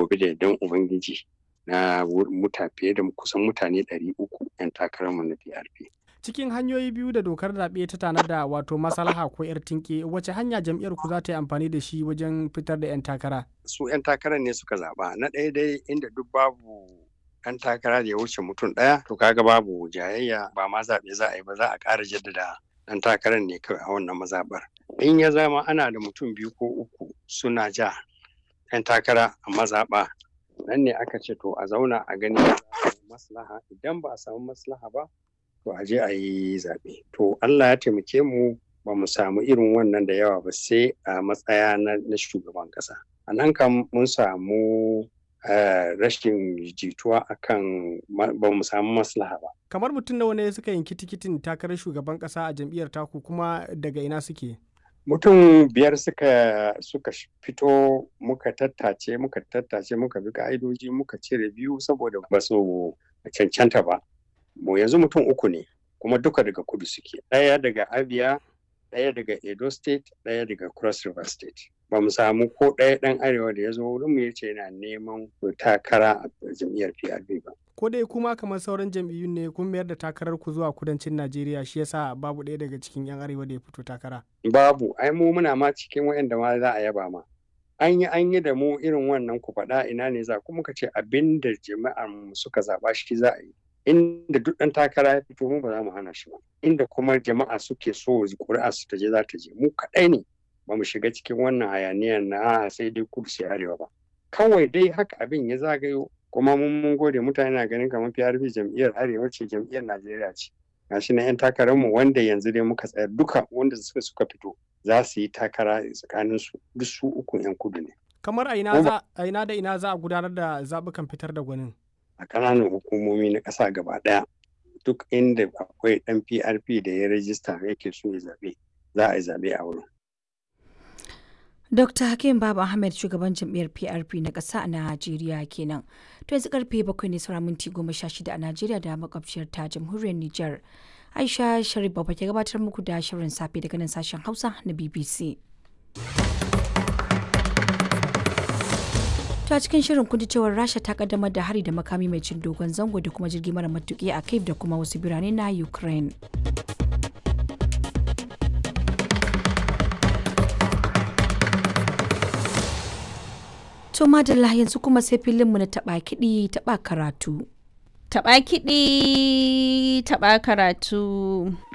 gobe da yardan ubangiji na muta fiye da kusan mutane 300 'yan takararmu na PRP. cikin hanyoyi biyu da dokar zaɓe ta tanada wato maslaha ko 'yar tinke wace hanya jam'iyyar ku za ta yi amfani da shi wajen fitar da 'yan takara su 'yan takarar ne suka zaɓa na ɗaya dai inda duk babu 'yan takara da ya wuce mutum ɗaya to kaga babu jayayya ba ma zaɓe za a yi ba za a ƙara jaddada ɗan takarar ne kawai a wannan mazaɓar in ya zama ana da mutum biyu ko uku suna ja 'yan takara a mazaɓa nan ne aka ce to a zauna a gani maslaha idan ba a samu maslaha ba to a je a yi zaɓe. To Allah ya taimake mu ba mu samu irin wannan da yawa ba sai a matsaya na shugaban ƙasa. A nan kam mun samu rashin jituwa akan ba mu samu maslaha ba. Kamar mutum nawa ne suka yanki tikitin takarar shugaban ƙasa a jam'iyyar taku kuma daga ina suke? Mutum biyar suka suka fito muka tattace muka tattace muka bi ka'idoji muka cire biyu saboda ba su cancanta ba. mu yanzu mutum uku ne kuma duka daga kudu suke ɗaya daga abia ɗaya daga edo state ɗaya daga cross river state ba mu samu ko ɗaya ɗan arewa da ya zo wurin mu yace yana neman takara a jam'iyyar prp ba ko dai kuma kamar sauran jam'iyyun ne kun mayar da takarar ku zuwa kudancin najeriya shi yasa babu ɗaya daga cikin yan arewa da ya fito takara babu ai mu muna ma cikin waɗanda ma za a yaba ma an yi an yi da mu irin wannan ku faɗa ina ne za kuma ka ce abin da jama'ar mu suka zaɓa shi za a yi inda duk ɗan takara ya fito mu ba za mu hana shi ba inda kuma jama'a suke so ƙuri'a su ta je za ta je mu kaɗai ne ba mu shiga cikin wannan hayaniyar na sai dai kudu sai arewa ba kawai dai haka abin ya zagayo kuma mun mun gode mutane na ganin kamar PRP jam'iyyar arewa ce jam'iyyar Najeriya ce gashi na 'yan takarar mu wanda yanzu dai muka tsaya duka wanda suka suka fito za su yi takara tsakanin su duk su uku 'yan kudu ne kamar a ina da ina za a gudanar da zaɓukan fitar da gwanin a ƙananan hukumomi na ƙasa gaba ɗaya duk inda akwai ɗan PRP da ya rajista yake so ya zaɓe za a yi zaɓe a wurin. Dr. Hakim Baba Ahmed shugaban jam'iyyar PRP na ƙasa a Najeriya kenan. To yanzu karfe bakwai ne saura minti goma sha shida a Najeriya da makwabciyar ta jamhuriyar Nijar. Aisha Sharif Baba ke gabatar muku da shirin safe daga nan sashen Hausa na BBC. ta cikin shirin kun cewar rasha ta kaddamar da hari da makami mai cin dogon zango da kuma jirgi mara matuki a kiev da kuma wasu birane na ukraine to madalla yanzu kuma sai filinmu na taba kiɗi taba karatu taba kiɗi taba karatu